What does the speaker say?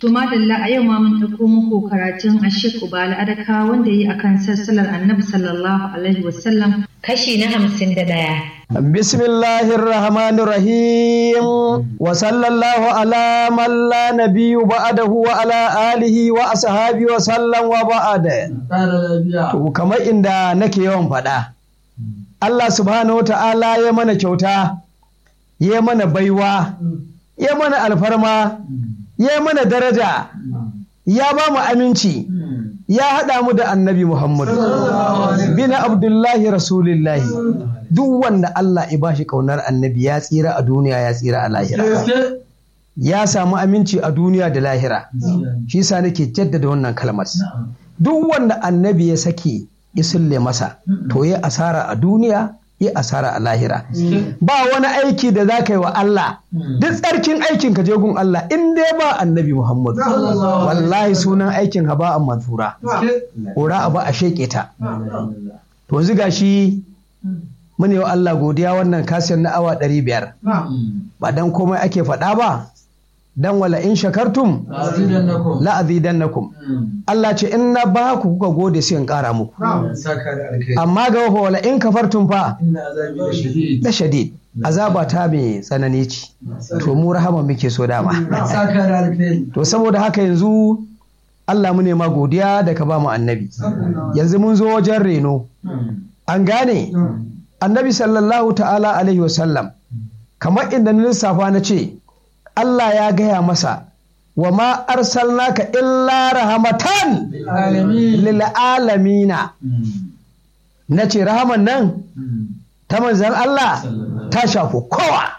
To madalla a yau ma mun ɗauko muku karatun Ashik Ubala Adaka wanda yi akan sassalar Annabi sallallahu alaihi wasallam kashi na hamsin da ɗaya. Bismillahir Rahmanir Rahim wa sallallahu ala man la nabiyyu ba'dahu wa ala alihi wa ashabi wa sallam wa ba'da. To kamar inda nake yawan faɗa. Allah subhanahu wa ta'ala ya mana kyauta, ya mana baiwa, ya mana alfarma, ya mana daraja, ya ba mu aminci, ya haɗa mu da annabi Muhammadu, bin Abdullahi Rasulillahi. Duk wanda Allah ya bashi ƙaunar annabi ya tsira a duniya ya tsira a lahira. Ya samu aminci a duniya da lahira. Shi sa nake jaddada wannan kalmar. Duk wanda annabi ya sake isulle masa, to ya asara a duniya yi asara a lahira ba wani aiki da za ka yi wa Allah duk tsarkin aikin ka je gun Allah in dai ba annabi Muhammadu wallahi sunan aikin haba a mansura ƙura abu a sheƙe ta to yanzu gashi mune wa Allah godiya wannan kasiyar na awa ɗari biyar ba dan komai ake faɗa ba dan wala in shakartum la azidannakum Allah ce in na ba ku kuka gode sai in kara muku amma ga wala in kafartum fa da shadid azaba ta mai tsanani ce to mu rahama muke so dama to saboda haka yanzu Allah mu ma godiya da ka ba mu annabi yanzu mun zo wajen reno an gane annabi sallallahu ta'ala alaihi wasallam kamar inda na lissafa na ce Allah ya gaya masa wa ma arsalnaka illa rahamatan lil alamina na ce rahaman nan ta manzan Allah ta shafi kowa